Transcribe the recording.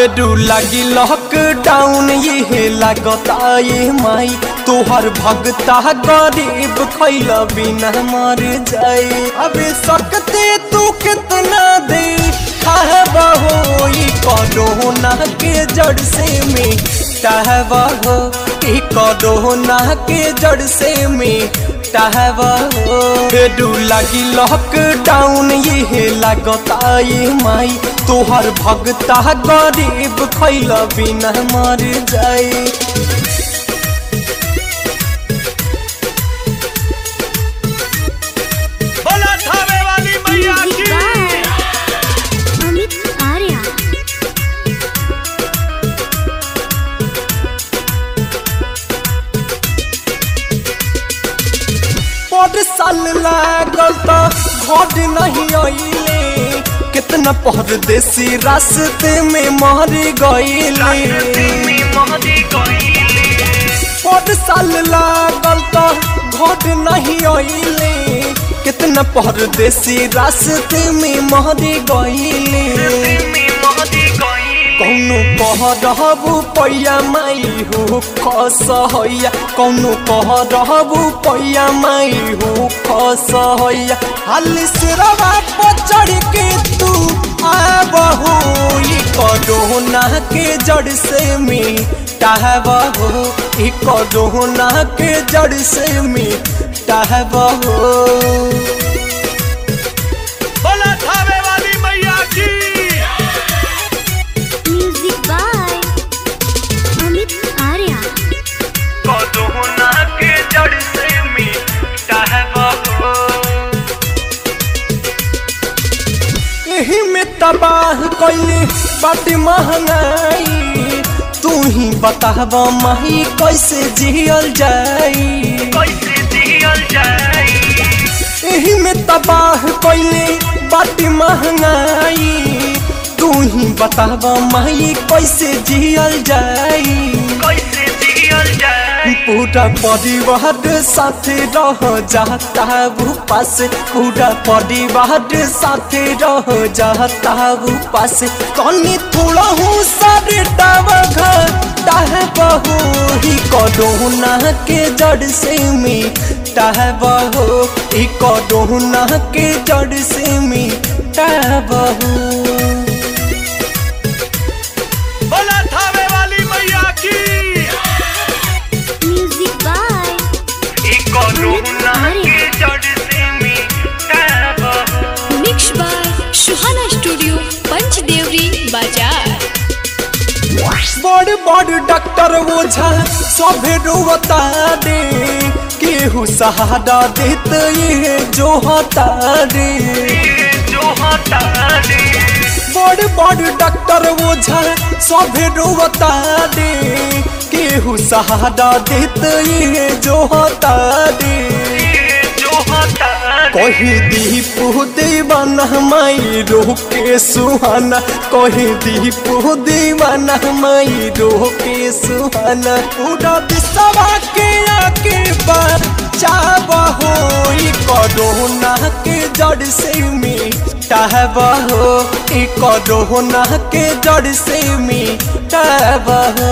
फेरू लगी लॉकडाउन ये लगता ये माई तोहर भगता गरीब खैल बिना मर जाए अबे सकते तू कितना दे हो कोरोना के जड़ से में टहबहो ई कोरोना के जड़ से में टहबहो फेरू लगी लॉकडाउन ये लगता ये माई तोहर भगता गरीब खैल बिना मर जाए बोला थावे वाली मैया म्यूजिक की बाय अमित आर्या पर साल लागल त घर नहीं अइले कितना परदेसी रास्ते में मर गइले पर साल लागल त घर नहीं अइले कितना परदेसी रास्ते में मर गइले कौनो कह रहबू पैया माई हो खस हैया कौनो कह रहबू पैया माई हो खस हैया हाल सिरवा पर चढ़ के तू आबहो ई कोरोना के जड़ से मिटाबहो ई कोरोना के जड़ से मिटाबहो बोला थावे वाली मैया की music by Amit Arya corona के जड़ से मिटाबहो एही में तबाह कैले बाटे महंगाई तू ही बताब माही कैसे जियल जाई कैसे जियल जाए एही में तबाह कैले बाटे महंगाई तू ही बताब माही कैसे जियल जाई कैसे जियल जाए पूरा परिवार साथे रह जाता वो पास पूरा परिवार साथे रह जाता वो पास कनी थोड़ा हूँ सारे डावघा डाह बहो ही कोरोना के जड़ से में टाह बहो ही कोरोना के जड़ से में टाह बहो बोला थावे वाली मैया की म्यूजिक बाय कोरोना के जड़ से मिटाबहो mix by Suhana studio Panchdevri बाजार बड़ बड़ डॉक्टर ओझा सभे रोवता दे केहू सहारा देत ये जो हता रे जो हटा दे बड़ बड़ डॉक्टर ओझा सभे रोवता दे केहू सहारा देत ये जो हता रे जो हटा दे कही दीपू दीवाना माई रोके सुहाना कही दीपू दीवाना माई रोके सुहाना पूरा दिशवा के आके बचाबहो ई कोरोना के जड़ से मिटाबहो ई कोरोना के जड़ से मिटाबहो